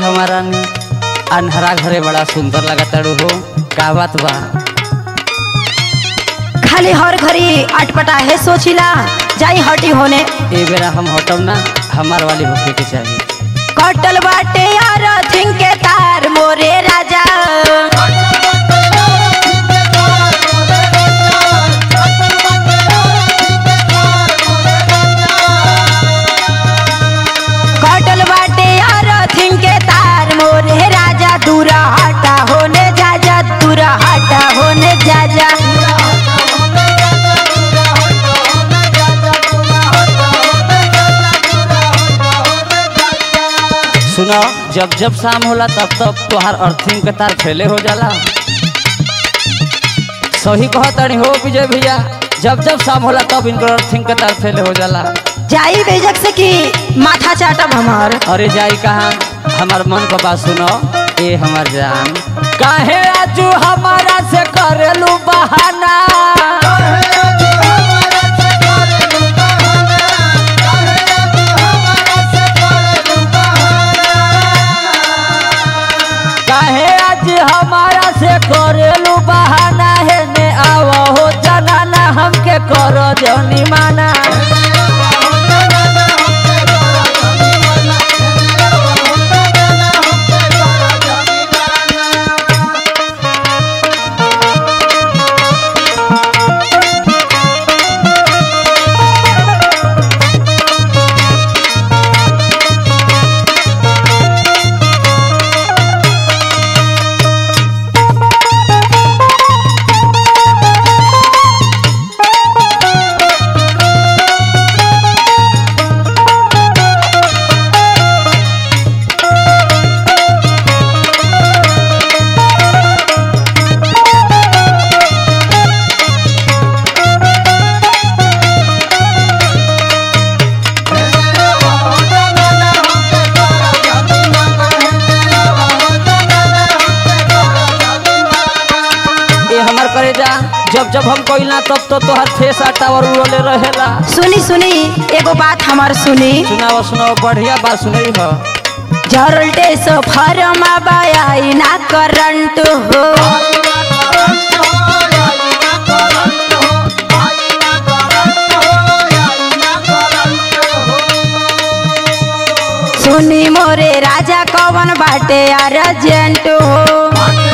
हमारा नी अनहरा घरे बड़ा सुंदर लगताड़ू हो का बात बा खाली हर घड़ी अटपटा है सोचिला जाई हटी होने ए बेरा हम हटम ना हमार वाली होके के चाहिए कटल बाटे यार थिंग के तार मोरे राजा कटल बाटे यार थिंग के तार मोरे राजा दूरा हटा होने जा जा दूरा हटा होने जा जा सुनो जब जब शाम होला तब तब तोहार अर्थिंग के तार फैले हो जाला सही कहतनी हो विजय भैया जब जब शाम होला तब इनकर अर्थिंग के तार फैले हो जाला जाई बेजक से कि माथा चाटब हमार अरे जाई कहाँ हमार मन का बात सुनो ए हमार जान काहे आजू हमारा से करेलू बहाना काहे आज हमारा से करेलू बहाना है ने आवो हो जनाना हमके करो जनी माना ये हमार करेजा जब जब हम कोइला तब तो तोहर फेस टावर उड़ले रहेला सुनी सुनी एगो बात हमार सुनी सुनाओ सुनाओ बढ़िया बात सुनई हो जरल्टे सो फरमा बाई ना करंट हो सुनी मोरे राजा कवन बाटे अर्जेंट हो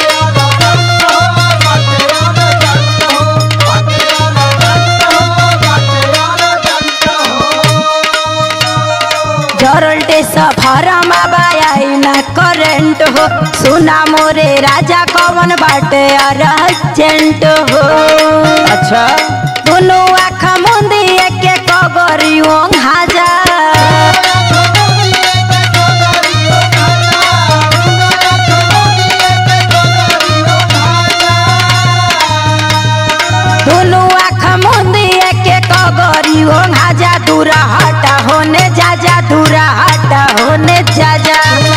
जरल्टे सफरमा बाई ना करंट हो सुना मोरे राजा कवन बाटे अर्जेंट हो अच्छा दुनु आँख मुंदी एके कगरी हाजा दुनु आँख मुंदी एके कगरी हाजा दूरा हटा होने जा जा दूरा हटा होने जा जा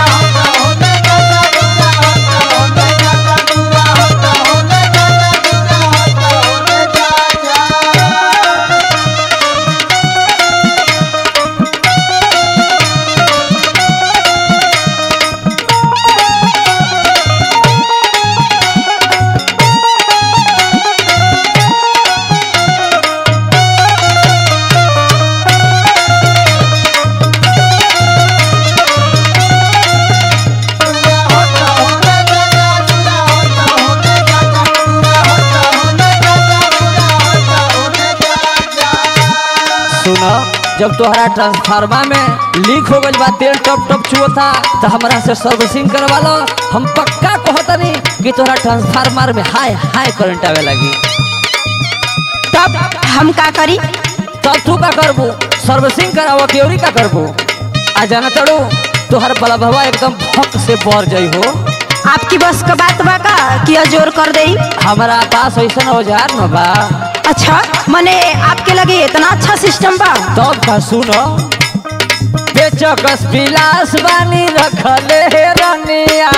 सुनो जब तोहरा ट्रांसफार्मा में लीक हो गइल बा तेल टप टप चुअता तो हमरा से सर्विसिंग करवा लो हम पक्का कहतनी कि तोहरा ट्रांसफार्मर में हाई हाई करंट आवे लगी तब हम का करी तब तू का करबू सर्विसिंग करावो क्योरी का करबू आ जाना तड़ू तोहर बलभवा एकदम भक से बढ़ जाइ हो आपकी बस का बात बा का कि जोर कर दई हमारा पास ऐसा औजार न बा अच्छा मने आपके लगे इतना अच्छा सिस्टम बा तब का सुनो बेचकस पिलास बानी रखले हे रनिया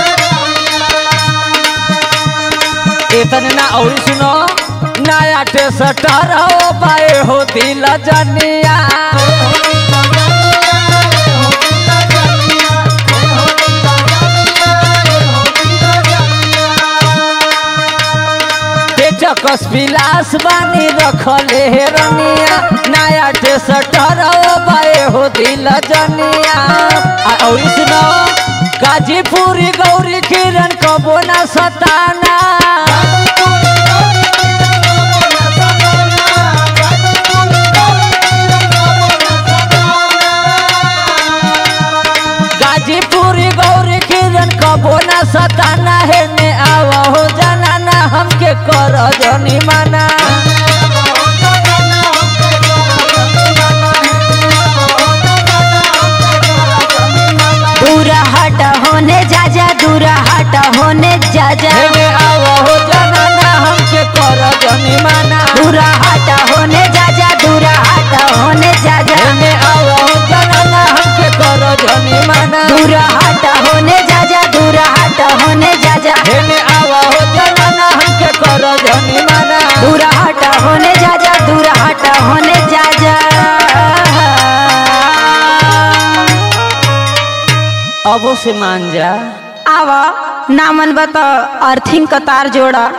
इतने ना और सुनो नया टे सटर ओ पाए हो दिल जनिया चकस पिलास बानी रखले हे रनिया नया टे सटर ओ पाए हो दिल जनिया आ और सुनो गाजीपुरी गौरी किरण कबो ना सताना गाजीपुरी गौरी किरण कबो ना सताना है ने आवा हो जाना ना हमके कर जनी माना दूर हट होने जा जा दूर हट होने जा जा है ने आवा हो जाना ना हमके कर जनी माना दूर हट होने जा जा दूर हट होने जा जा है ने आवा हो जाना ना हमके कर जनी माना दूर हट होने जा जा दूर हट होने जा जा है ने आवा हो जाना ना हमके कर जनी माना दूर हट होने जा जा दूर हट होने जा जा अबो से मान जा आवा ना मन बता अर्थिंग का तार जोड़ा